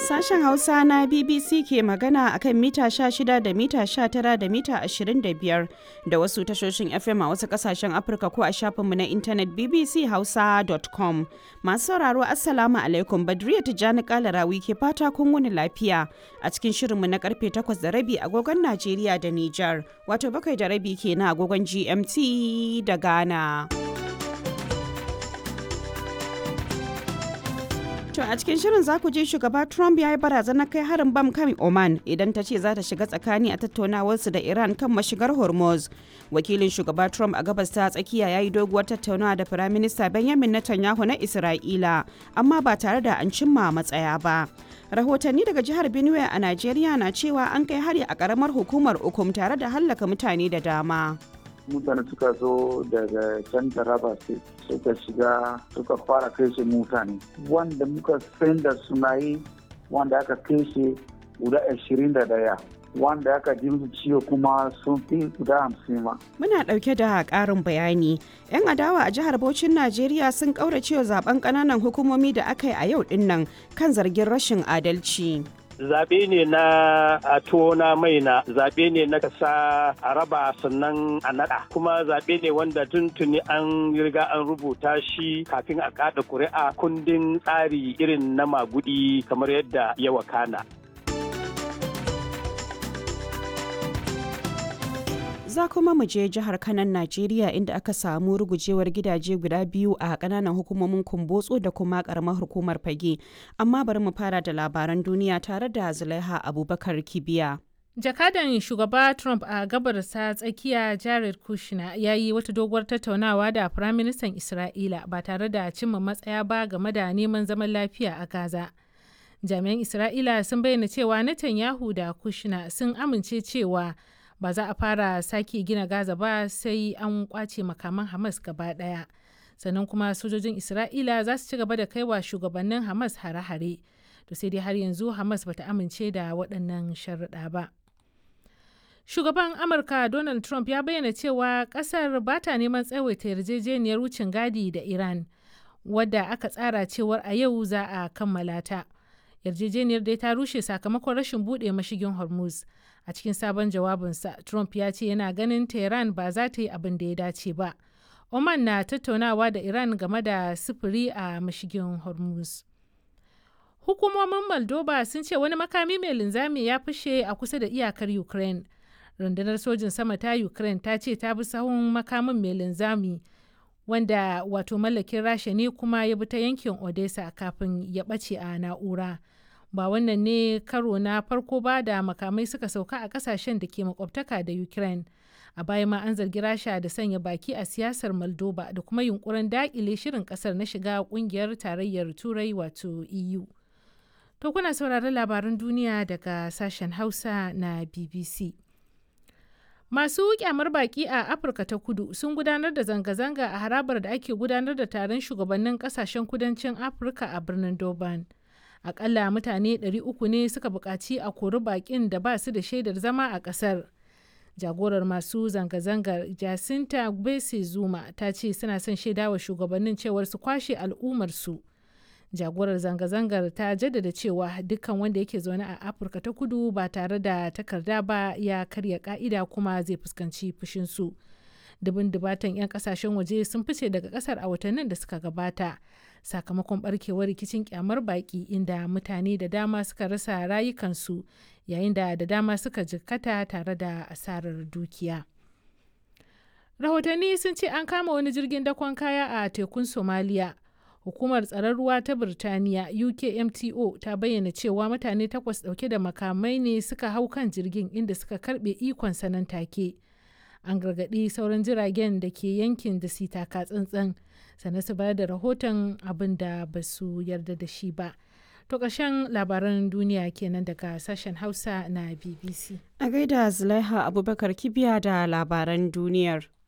Sashen Hausa na BBC ke magana a kan mita 16 da mita 19 da mita 25 da wasu tashoshin FM a wasu kasashen Afirka ko a shafinmu na intanet bbchausa.com. Masu sauraro Assalamu alaikum Badriya Tijjani Kalarawi ke fata kun wuni lafiya a cikin shirinmu na karfe 8 da rabi agogon Najeriya da Nijar wato bakwai da rabi ke na agogon GMT da Ghana. To a cikin shirin za ku ji shugaba Trump ya yi barazanar kai harin bam kan Oman idan ta ce za ta shiga tsakani a tattaunawarsu da Iran kan mashigar Hormuz. Wakilin shugaba Trump a gabas ta tsakiya ya yi doguwar tattaunawa da Firaminista Benjamin Netanyahu na Isra'ila, amma ba tare da an cimma matsaya ba. Rahotanni daga jihar Benue a Najeriya na cewa an kai hari a karamar hukumar Ukum tare da hallaka mutane da dama. mutane suka zo daga can taraba suka shiga suka fara kashe mutane wanda muka san da suna yi wanda aka kashe guda ashirin da daya wanda aka ji musu ciwo kuma sun fi guda hamsin ma. Muna ɗauke da ƙarin bayani. 'Yan adawa a jihar Bauchin Najeriya sun ƙauracewa zaben ƙananan hukumomi da aka yi a yau ɗin kan zargin rashin adalci. zaɓe ne na a tona mai na zaɓe ne na kasa a raba sannan a naɗa kuma zaɓe ne wanda tuntuni an riga an rubuta shi kafin a kaɗa ƙuri'a kundin tsari irin na magudi kamar yadda ya wakana. za kuma mu je jihar kanan najeriya inda aka samu rugujewar gidaje guda biyu a kananan hukumomin kumbotso da kuma karamar hukumar fage amma bari mu fara da labaran duniya tare da zulaiha abubakar kibiya jakadan shugaba trump a gabarsa tsakiya jared kushner ya yi wata doguwar tattaunawa da firaministan isra'ila ba tare da cimma matsaya ba game da neman zaman lafiya a gaza jami'an isra'ila sun bayyana cewa netanyahu da kushner sun amince cewa ba za a fara sake gina gaza ba sai an kwace makaman hamas gaba daya sannan kuma sojojin isra'ila za su ci gaba da kaiwa shugabannin hamas hare-hare to sai dai har yanzu hamas bata amince da waɗannan sharuɗa ba shugaban amurka donald trump ya bayyana cewa ƙasar ba ta neman tsawaita yarjejeniyar wucin gadi da iran wadda aka tsara cewar a yau za a kammala ta yarjejeniyar dai ta rushe sakamakon rashin buɗe mashigin hormuz a cikin sabon jawabinsa trump ya ce yana ganin tehran ba za ta yi abin da ya dace ba oman na tattaunawa da iran game da sufuri a mashigin hormuz hukumomin moldova sun ce wani makami mai linzami ya fashe a kusa da iyakar ukraine rundunar sojin sama ta ukraine ta ce ta bi sahun makamin mai linzami wanda wato mallakin rasha ne kuma ya bi ta yankin odessa kafin ya ɓace a na'ura ba wannan ne karo na farko ba da makamai suka sauka a kasashen da ke makwabtaka da ukraine a baya ma an zargi rasha da sanya baki a siyasar moldova da kuma yunkurin dakile shirin kasar na shiga kungiyar tarayyar turai wato eu to kuna sauraron labaran duniya daga sashen hausa na bbc masu kyamar baki a afirka ta kudu sun gudanar da zanga-zanga a harabar da ake gudanar da taron shugabannin kasashen kudancin afirka a birnin durban akalla mutane 300 ne suka buƙaci a kori baƙin da ba su da shaidar zama a ƙasar jagorar masu zanga-zangar jacinta gbese zuma ta ce suna son shaidawa shugabannin cewar su kwashe al'ummarsu jagorar zanga-zangar ta jaddada cewa dukkan wanda yake zaune a afirka ta kudu ba tare da takarda ba ya karya ka'ida kuma zai fuskanci fushinsu dubin dubatan 'yan kasashen waje sun fice daga kasar a watannin da suka gabata sakamakon barkewar rikicin kyamar baki inda mutane da dama suka rasa rayukansu yayin da da dama suka jikkata tare da asarar dukiya rahotanni sun ce an kama wani jirgin dakon kaya a tekun somaliya hukumar tsaron ruwa ta birtaniya ukmto ta bayyana cewa mutane takwas dauke da makamai ne suka hau kan jirgin inda suka karbe ikon sanan take an gargaɗi sauran jiragen da ke yankin da su taka tsantsan sannan su bayar da rahoton abin da ba su yarda da shi ba to ƙarshen labaran duniya kenan daga sashen hausa na bbc a gaida zulaiha abubakar kibiya da labaran duniyar